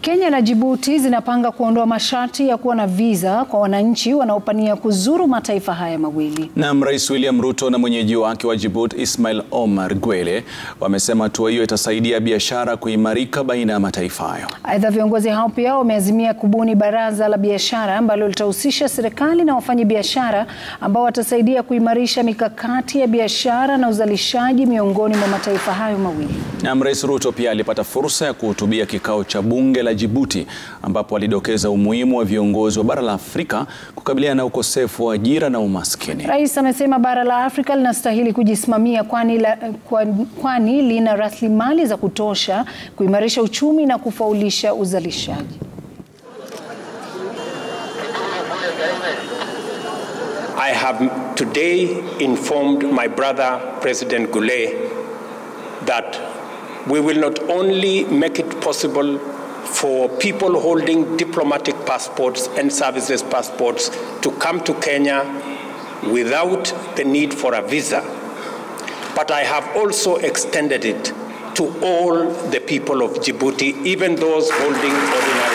Kenya na Djibouti zinapanga kuondoa masharti ya kuwa na visa kwa wananchi wanaopania kuzuru mataifa haya mawili. Naam, Rais William Ruto na mwenyeji wake wa Djibouti Ismail Omar Gwele wamesema hatua hiyo itasaidia biashara kuimarika baina ya mataifa hayo. Aidha, viongozi hao pia wameazimia kubuni baraza la biashara ambalo litahusisha serikali na wafanyabiashara ambao watasaidia kuimarisha mikakati ya biashara na uzalishaji miongoni mwa mataifa hayo mawili. Naam, Rais Ruto pia alipata fursa ya kuhutubia kikao cha bunge la Djibouti ambapo alidokeza umuhimu wa viongozi wa bara la Afrika kukabiliana na ukosefu wa ajira na umaskini. Rais amesema bara la Afrika linastahili kujisimamia kwani, la, kwani lina rasilimali za kutosha kuimarisha uchumi na kufaulisha uzalishaji. I have today informed my brother President Gule that we will not only make it possible for people holding diplomatic passports and services passports to come to Kenya without the need for a visa, but I have also extended it to all the people of Djibouti, even those holding ordinary